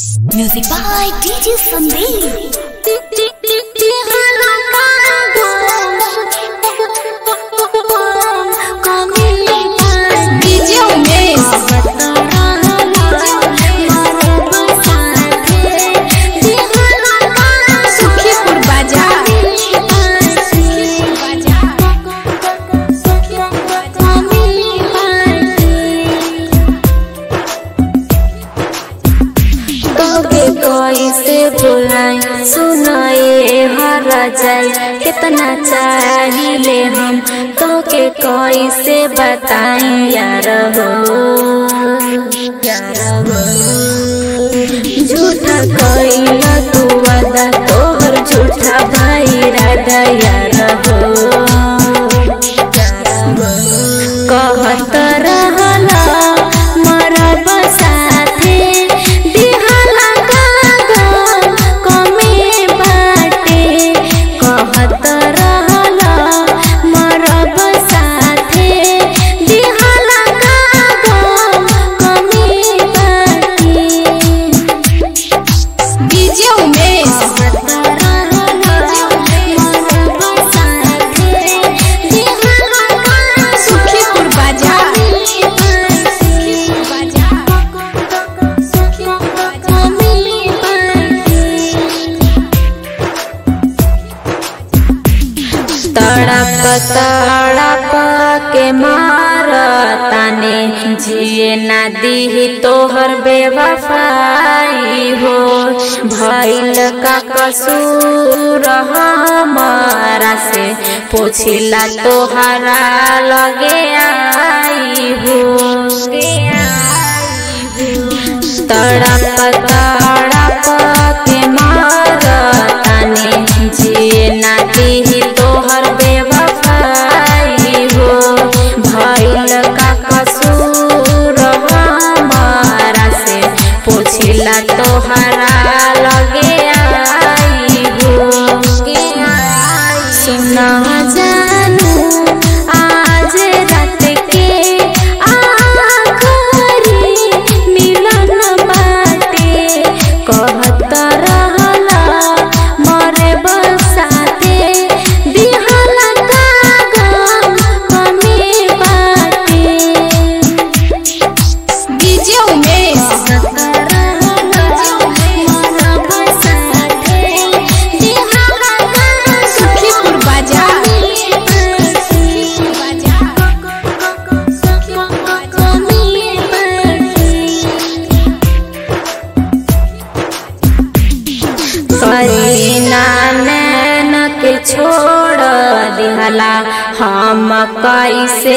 Music by DJ Sandeep. DJ Umesh. Sukhipur बाजार तोके कैसे भुलाई सुनाए हर जाए कितना चाहिए हम तोके कैसे बताई यार हो यार हो झूठा कैला तू वादा तोहर झूठा भाई राधा यार हो कहत रहला मरब साथे दिहला कागल कमे बाटे कहत रहला मरब साथे दिहला कागल कमे बाटे DJ उमेश सुखीपुर बाजार तड़प तड़प के मार ताने जिए ना दी तोहर बेवफाई हो भइल का कसूर हमारा से पूछिला तोहरा लगे आई हो तड़प तड़प के मार ताने जिए ना दी तोहर बेवफाई हो भइल का कसूर हमारा से पूछिला तोहरा लगे आई हो सुना जानू आज रात के आखरी मिलन बाटे कहत रहला मरे बसाते दिहला कागम कमी बाटे DJ उमेश सुखीपुर बाजार करीना नैन के छोड़ दिहला हम कैसे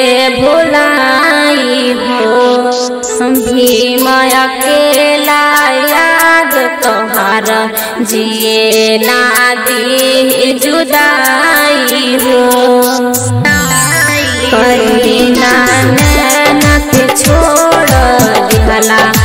भुलाई हो भीम अकेला याद तोहार जिए ना दी जुदाई हो करीना नैन के छोड़ दिहला